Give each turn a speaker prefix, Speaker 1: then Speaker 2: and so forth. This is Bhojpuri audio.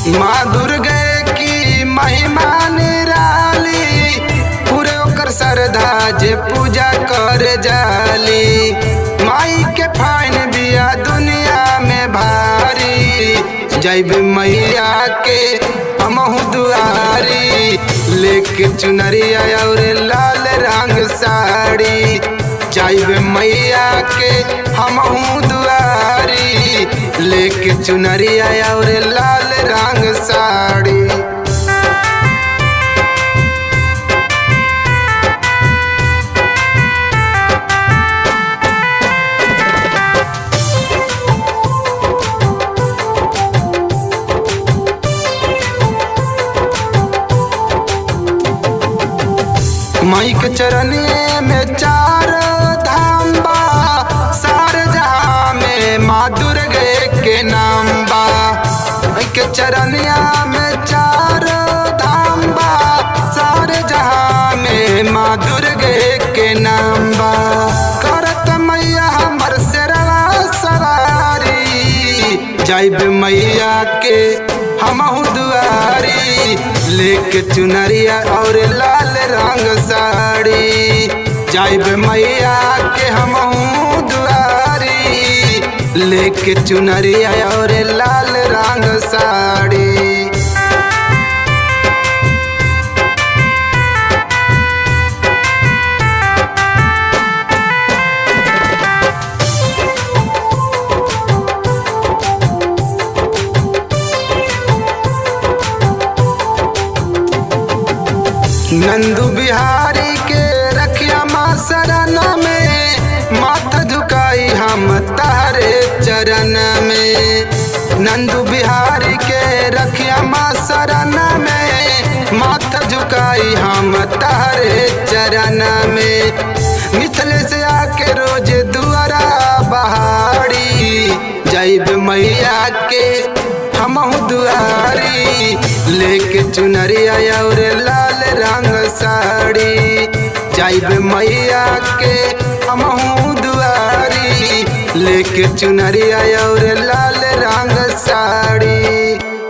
Speaker 1: माँ दुर्गे की महिमा निराली पूरे ओकर श्रद्धा जे पूजा कर जाली माई के फाइन बिया दुनिया में भारी जैब मैया के हमहू दुआरी लेके चुनरिया और लाल रंग साड़ी जैब मैया के हमहू दुआरी लेके चुनरिया और लाल रंग साड़ी माई के चरनिए में चार धाम बा सार जहाँ में माँ दुर्गे के नाम बा माई के चरनिया में चार धाम बा सार जहाँ में माँ दुर्गे के नाम बा करत मैया हमर सेरवा सवारी जाइब मैया के हमहू दुआरी लेके चुनरिया और लाल रंग साड़ी जाइब मैया के हमहू दुआरी लेके चुनरिया और लाल रंग साड़ी नंदू बिहारी के रखिया माँ शरण में माथा झुकाई हम तारे चरण में नंदू बिहारी के रखिया माँ शरण में माथा झुकाई हम तारे चरण में मिथले से आके रोज दुआरा बहाड़ी जैब मैया के हमहू दुआरी लेके चुनरिया और लाल रंग साड़ी जाइब मैया के हमहू दुआरी लेके चुनरिया और लाल